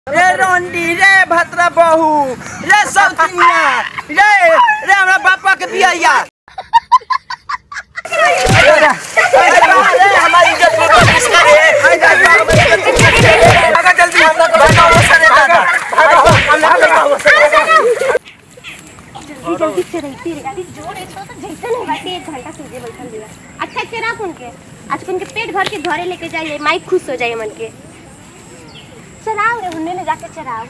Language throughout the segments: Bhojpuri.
रे रोंडी रे भद्रा बहू रे सौतिनिया रे रे हमरा बापा के बियाया रे हमारी इज्जत को किसका रे भागा जल्दी भागा वो सरे दादा जल्दी जल्दी चढ़ती रे गाड़ी जोर है तो जैसे नहीं बाटे एक घंटा सीधे बैठल दिया अच्छा से रख उनके आज उनके पेट भर के घरे लेके जाइए माइक खुश हो जाए मन के चलाओ रे उन्हें ले जाके चलाओ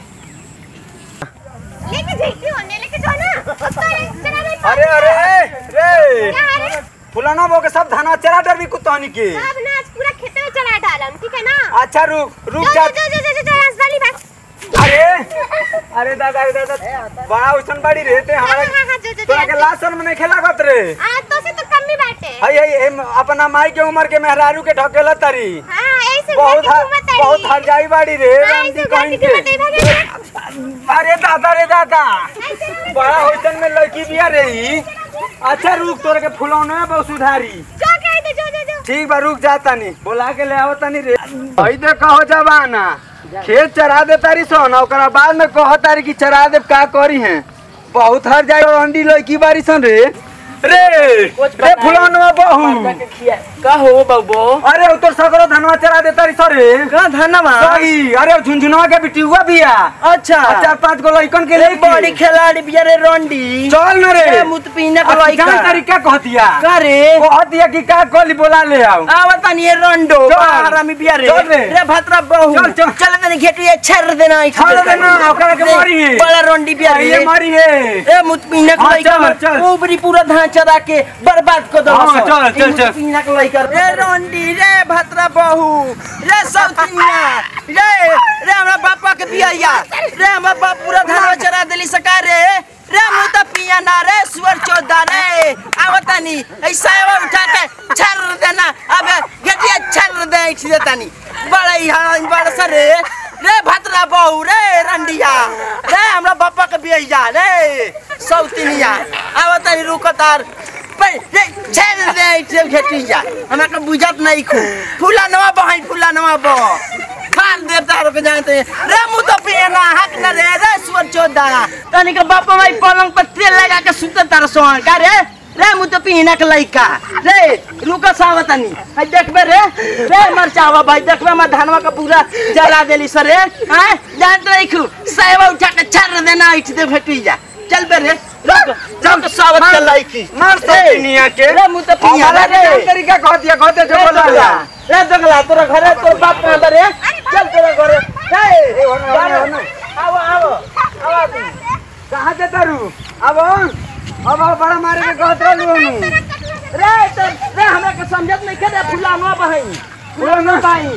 लेके जाइए उन्हें लेके जाओ ना चला रे अरे अरे रे क्या है रे फुलाना बो के सब धाना चरा डर भी कुत्तानी के अब ना आज पूरा खेत में चला डालम ठीक है ना अच्छा रुक रुक जो जा जो जो जो जो राजधानी बात अरे अरे दादा अरे दादा बड़ा उसन बड़ी रहते हाँ, हमारा हाँ, हाँ, जो, जो, तोरा जो, के लासन में नहीं खेला गत रे आ तो से तो कम ही बाटे हई हई एम अपना माई के उम्र के मेहरारू के ढकेला तरी हां ऐसे बहुत घर हर, की घूमत बहुत हर जाई बाड़ी रे हां रामजी ऐसे घर कहीं की के घूमत भागे अरे दादा रे दादा ऐसे रहो। बड़ा होइसन में लड़की बिया रही अच्छा रुक तोरा के फुलौने में बहुत सुधारी जो कहे तो जो जो जो ठीक बा रुक जा तनी बोला के ले आओ तनी रे हई दे कहो जवाना खेत चरा दे तारी सोन ओकरा बाद में कहो तारी की चरा दे का करी है बहुत हर जाई अंडी लड़की बारी सन रे रे रे फुलौनवा बहू का हो बाबू अरे उ तोर सगरो धनवा चरा दे तारी सरे का धन्यवाद सही अरे झुनझुनवा के बेटी हुआ बिया अच्छा आ चार पांच गो लइकन के एक लेके बड़ी खिलाड़ी बिया रे रोंडी चल न रे ए मुत पीने को अब लइका जान तरीका कहतिया का रे कहतिया कि का कोली बोला ले आओ आवत नहीं ये रोंडो चल। हरामी बिया रे चल रे। रे भद्रा बहू चल, चल। चल तनी घेटिए छर देना छर देना, ओकरा के मारी है। बड़ा रोंडी बिया ये रे मारी है ए मुत पीने को हाँ, लइका चल, चल। ऊपरी पूरा धान चरा के बर्बाद कर दो हाँ, चल, चल, चल। पीने को लइका रे रोंडी रे भद्रा बहू रे सौतिनिया रे रे हमरा बापा के बियाया रे हमरा बाप पूरा धान चरा देली सका रे रे मुँह तो पिया ना रे सुअर चौदा रे आवतानी ऐसा उठा के छर देना अब गेटिया छर दे इठ देतानी बड़ा यहाँ बड़ा सर रे रे भद्रा बहू रे रंडिया रे हमरा बापा के बियाया रे सौतिनिया आवतानी रुकतार पर रे छर दे इठ घेटिया हमरा के बुझत नहीं खू फूला नवा बहाई फूला नवा बह खान देवता के जानते हैं रे मुँह तो पिए ना हक न रे रे सुअर चौदा तनी के बाप माई पलंग पर तेल लगा के सुते तार सोहन का रे रे मुँह तो पिए के लइका रे रुक सावत तनी हाय देखबे रे रे मर चावा भाई देखबे मैं धनवा का पूरा जला देली सर रे हां जानत नहीं खू सेवा उठा के छर देना इठ दे भेटी जा चल बे रे रुक रुक सावत के लाइकी मार सौतिनिया के रे मुँह तो पिए हमारा के जान रे तरीका कहतिया कहते जो बोला ले आओ। रे दगला तोरा घरे तोर बाप कहां बा रे चल तोरा घरे ए, होने, होने, होने। आओ आओ आओ तू कहाँ जाता रू अब अब अब बड़ा मारे के कहत रहलू हनु रे तो रे हमरा के समझत नहीं करे फुलानो बहई फुलानो बहई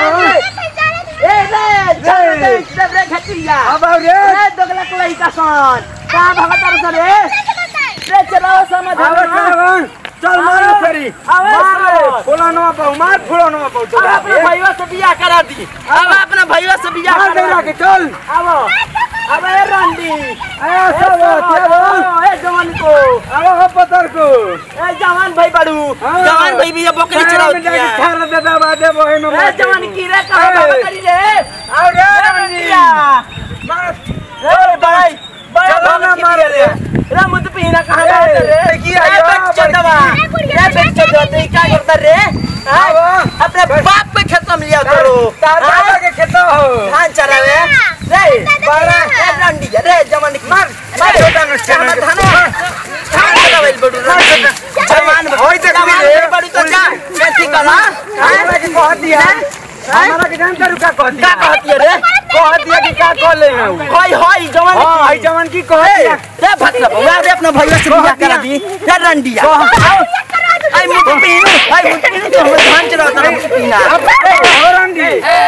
ए रे चल रे चल रे खटिया अब आओ रे रे दगला के लइका सन का भगत रे रे रे चलाओ समझ अब चल चल मार फेरी आवे मार सर। फुलानो पाऊ मार फुलानो पाऊ अब अपने चल भैया से बियाह करा दी अब अपने भैया से बियाह मार करा देला दी के चल आवो अब ए रंडी आया सब चल ए जवान को अब हो पतर को ए जवान भाई बड़ू हाँ। जवान भाई भी ये बकरी चरावती जाके है ठार दे दे बादे बहे नो ए जवान की रे कहां ए। बाबा करी रे आओ रे रंडिया मार ए भाई बड़ा चलो ना बाबा मारो की रे रे मुझ पे ना कहां बात ए, रे की ए आयो, बच्चा दवा रे बच्चा दवा तू क्या करता रे हाँ? आओ। अपने बाप पे खेत में लिया करो दादा हाँ? के खेता हो धान चरावे रे बड़ा ए रंडिया रे जवान की मार मार छोटा नुस्खे धान में। धान चरावे बड़ू जवान होई देख ली जवान रे। बड़ू तो जा खेती करा हमरा के कह दिया हमरा के जान करू का कह का दिया कहती है रे कह दिया कि का कह ले हूं होय होय जवान हां आई जवान की कह ए, दिया रे भत्ता भैया रे अपना भैया से बियाह करा दी रे रंडिया आई मुझ पीनू आई मुझ पीनू तो हम धान चला उतर मुझ पीना और अंडी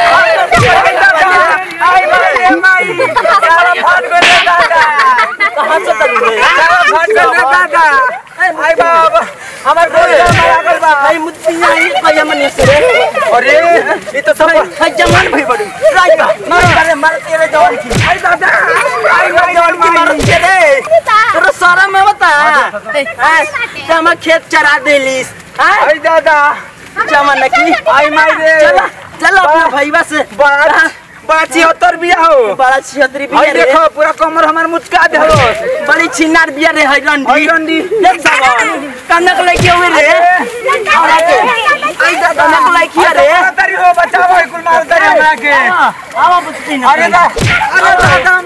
आई माई माई सारा फाट गए दादा कहां से तक रे सारा फाट गए दादा आई बाबा हमार भैया मारा गल बा आई मुझ पीना आई भैया मने से रे अरे ये तो सब हाय जवान भाई बड़ू राज बा मार करे मार तेरे जवान की आई दादा आई माई जवान की मार के रे तेरा सारा में बता हां हम खेत चरा देलिस हां आई दादा जवान की आई माई रे चला चलो अपना भैया से बात बड़ा छिहत्तर बिया हो बड़ा छिहत्तरी बिया हई रे देखो पूरा कमर हमार मुचका दे हो बड़ी छिनार बिया रे है रंडी हई रंडी देख सावन कनक लगी हुई रे हमरा के आई दादा कनक लगी रे तारी हो बचाओ हई कुल माल तारी हमरा के आवा बुझती ना अरे दा अरे दादा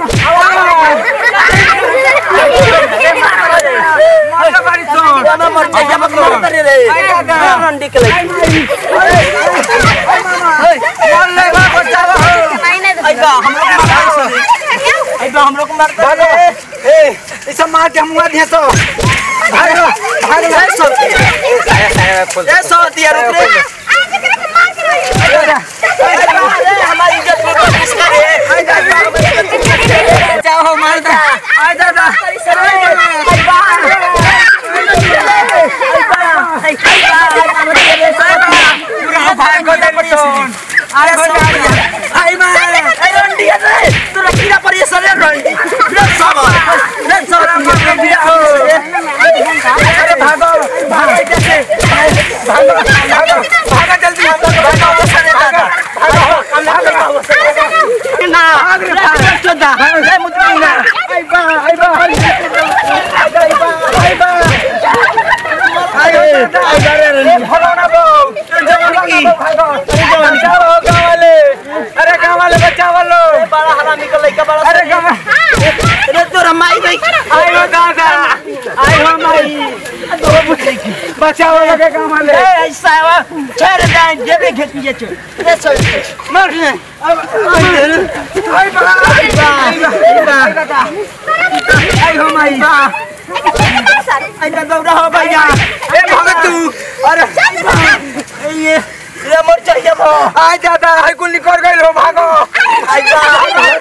मार बारी सोन गाना मर जाए जब मर करे रे रंडी के लगी मार ले बा बचाओ हो आई बा हम लोग मार सके आई बा हम लोग मार भागो करे ए ई सब मार के मुआ दे तो भागो भागो ए सौ ए सौ दिया रुक रे अरे हमारी इज्जत को कोशिश करे जाओ मार दा आ दादा पूरा भाग को दे सोन आई हो आई मार अरे भागो भागो कैसे भागो भागो भागो जल्दी आई बा आई बा आई बा आई बा आई बा अरे फलाना बो जवाना की भागो बचाओ गांव वाले अरे गांव वाले बचाओ लो अरे गांव आई हो दादा आई हो माई बचाओ लगे गांव वाले मर ले आई बा आई बा आई बा आई हो माई ए भगत तू अरे ये मर चाहिए आ दादा हाई कुल निकल गई हो भागो आई बा